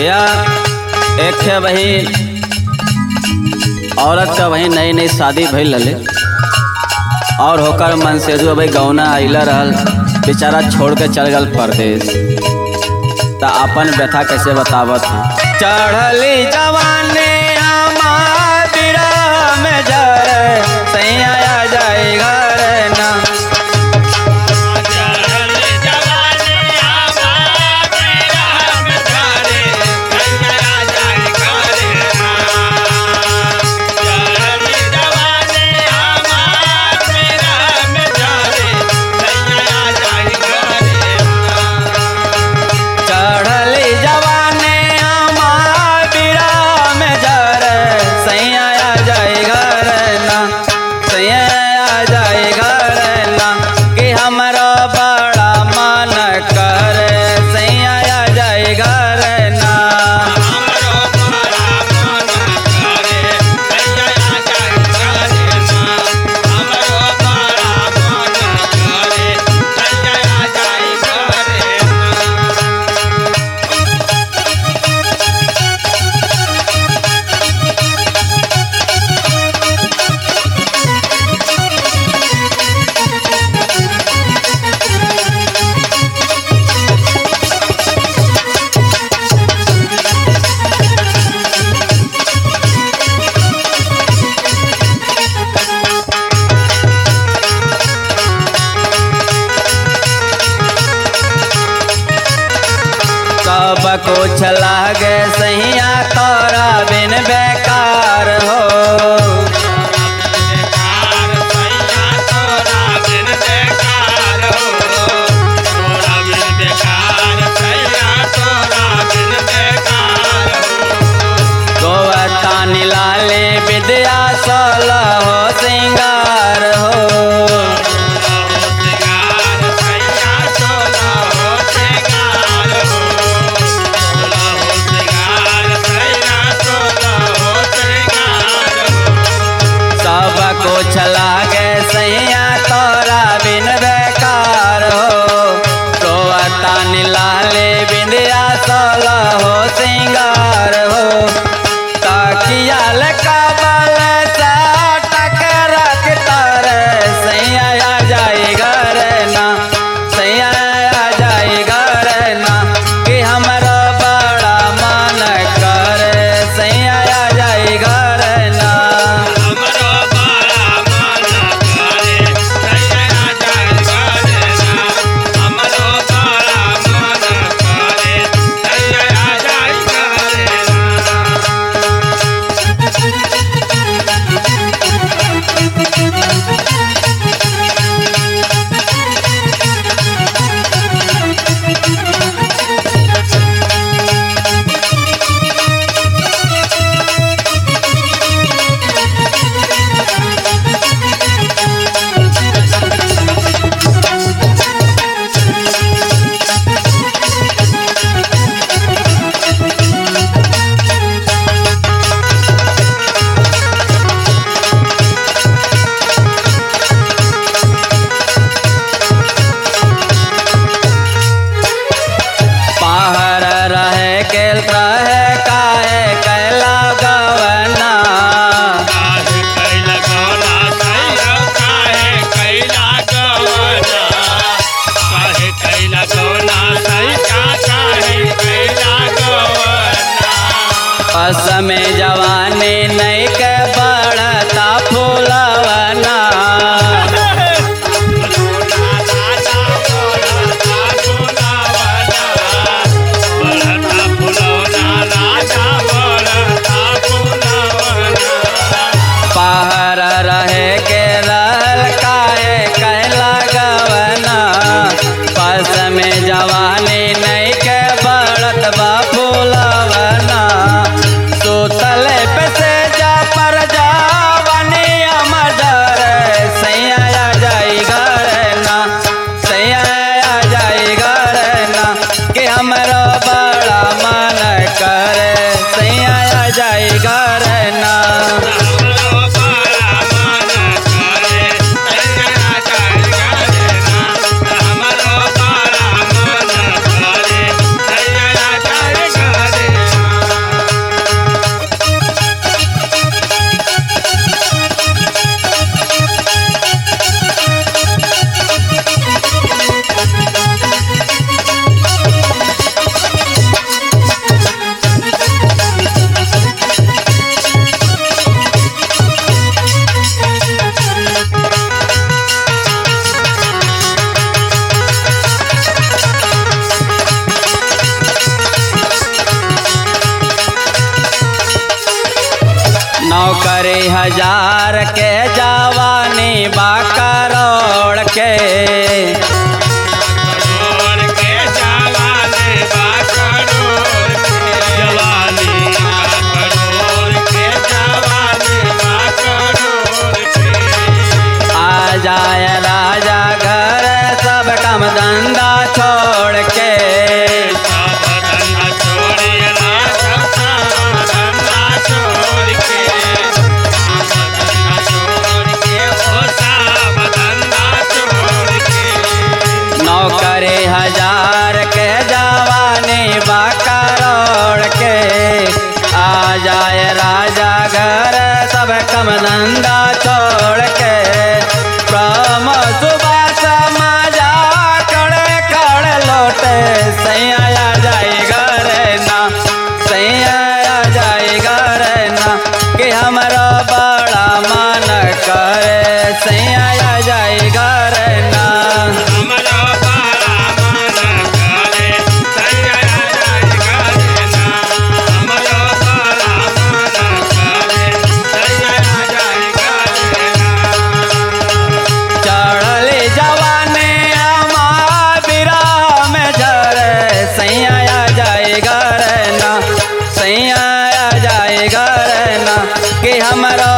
भैया एक है वही औरत का वही नई नई शादी भइल रहे और होकर मन से जो भाई गौना आइला रहल बेचारा छोड़ के चल गल परदेश त अपन व्यथा कैसे बतावत है चढ़ली जवाने हमार विरह में जरे सैया आ जाए घर ना चढ़ली जवाने हमार विरह में जरे सैया आ जाए घर ना सैया आ जाए घर ना कि हमरा बड़ा मन करे सैया आ जाए घर ना सब कुछ लागे सैया तोरा बिन बेकार हो गोवता नीलाले विद्या सल हो सिंगार हो सब कुछ लागे सैया तोरा बिन बेकार हो गोवता नीलाले विद्या सल हो सिंगार हो तकियाल कबल टक रख तर सैया आ जाए घर ना सैया आ जाए घर ना कि हमरा बड़ा मन करे सैया आ जाए घर ना पाहर रहे के रहे काहे कैला गवना पस में जवानी नहीं के बढ़ता फूलवना पाहर रहे के रहल काहे कैला गवना पस में जवानी नहीं के बढ़त बा फूलवना सुतल पे से जा पर जावनी अमर सैया आ जाई घर ना सैया आ जाई घर ना कि हमरो बड़ा मन करे सैया आ जाई घर ना हमारा नौकरी हजार के जवानी बा करोड़ के करोड़ के जवानी बा करोड़ के जवानी बा करोड़ के जवानी बा करोड़ के आ जाए राजा घर सब काम धंधा छोड़ के सब धंधा छोड़िए राजा सब धंधा छोड़ के सब धंधा छोड़ के ओ सब धंधा छोड़ के नौकरी हजार के जवानी बा करोड़ के आ जाए राजा घर सब कम धंधा छोड़ के प्रम सुबह समाजा कड़े कड़े लौटे सैया आ जाए घर ना सैया आ जाए घर ना कि हमारा बड़ा मन करे सैया आ जाए घर ना हमरा बड़ा मन करे सैया जाय करे ना हमरा बड़ा मन करे सैया जाय करे ना चढ़ले जवाने हमार बिरा में झरे सैया आ जाए घर ना सैया आ जाए घर ना कि हमारा